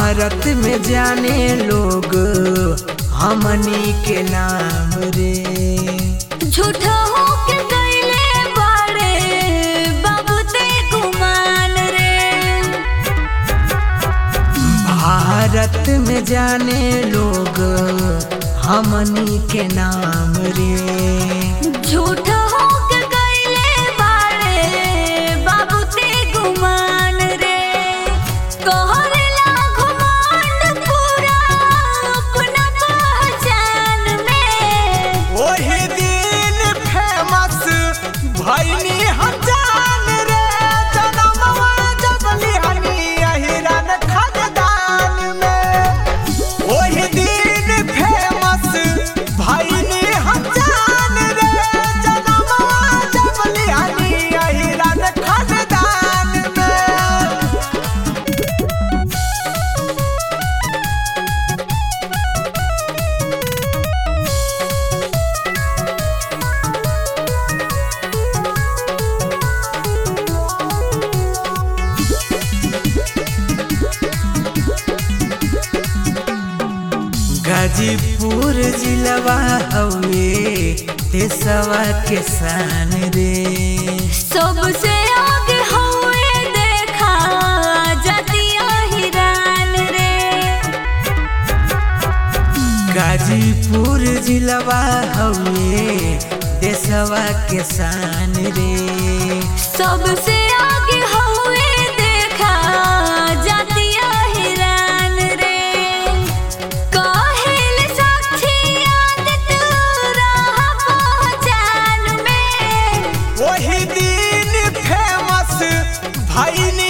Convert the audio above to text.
भारत में जाने लोग हमनी के नाम रे झूठा होके कैले बाड़े बाबू ते गुमान रे भारत में जाने लोग हमनी के नाम रे झूठा होके कैले बाड़े बाबू ते गुमान रे कहरेला घुमांड पूरा अपना पहचान में वही दिन फेमस भैनी हजान रे जनमवा जब लिहनी अहिरन खजदान में वही दिन फेमस भैनी हजान रे जनमवा जब लिहनी अहिरन खजदान में गाजीपुर जिलवा हवे देसवा के शान रे सबसे आगे हुए देखा जतिया हिरान रे गाजीपुर जिलवा हवे देसवा के शान रे सबसे आगे हुए देखा जतिया हिरान रे काहेल साक्षी आदत रहा पहचान में वही दिन फेमस भैनी